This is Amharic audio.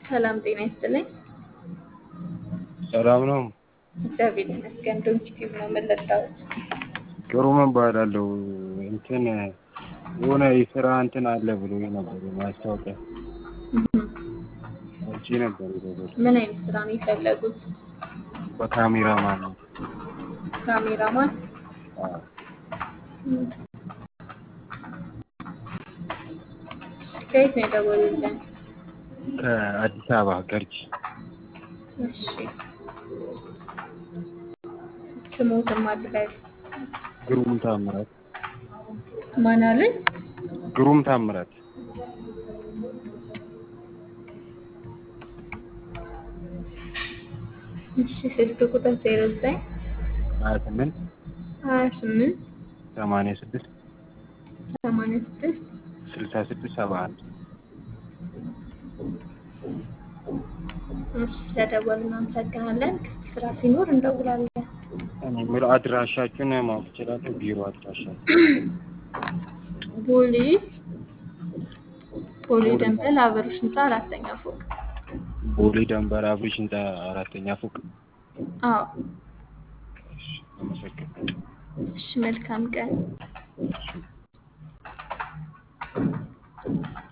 ሰላም ጤና ይስጥልኝ። ሰላም ነው። እግዚአብሔር ይመስገን። ዶንኪቲቭ ነው የምንረዳሁት። ጥሩ እባላለሁ። እንትን የሆነ የስራ እንትን አለ ብሎ ነበር ማስታወቂያ ውጪ ነበር የደወልኩት። ምን አይነት ስራ ነው የፈለጉት? በካሜራ ማን ነው? ካሜራማን። አዎ። ከየት ነው የደወሉልን? ከአዲስ አበባ ገርጂ። እሺ ስሞትም አድረግ ግሩም ታምራት። ማን አሉኝ? ግሩም ታምራት። እሺ ስልክ ቁጥር ዜሮ ዘጠኝ ሀያ ስምንት ሀያ ስምንት ሰማንያ ስድስት ሰማንያ ስድስት ስልሳ ስድስት ሰባ አንድ እሺ ስለደወሉ እናመሰግናለን። ክፍት ስራ ሲኖር እንደውላለን። እኔ የምለው አድራሻችሁን ማወቅ እችላለሁ? ቢሮ አድራሻችሁ ቦሌ ቦሌ ደንበል አበሮች ህንፃ አራተኛ ፎቅ። ቦሌ ደንበር አብሪሽ ህንፃ አራተኛ ፎቅ። አዎ እሺ፣ አመሰግናለሁ። እሺ መልካም ቀን።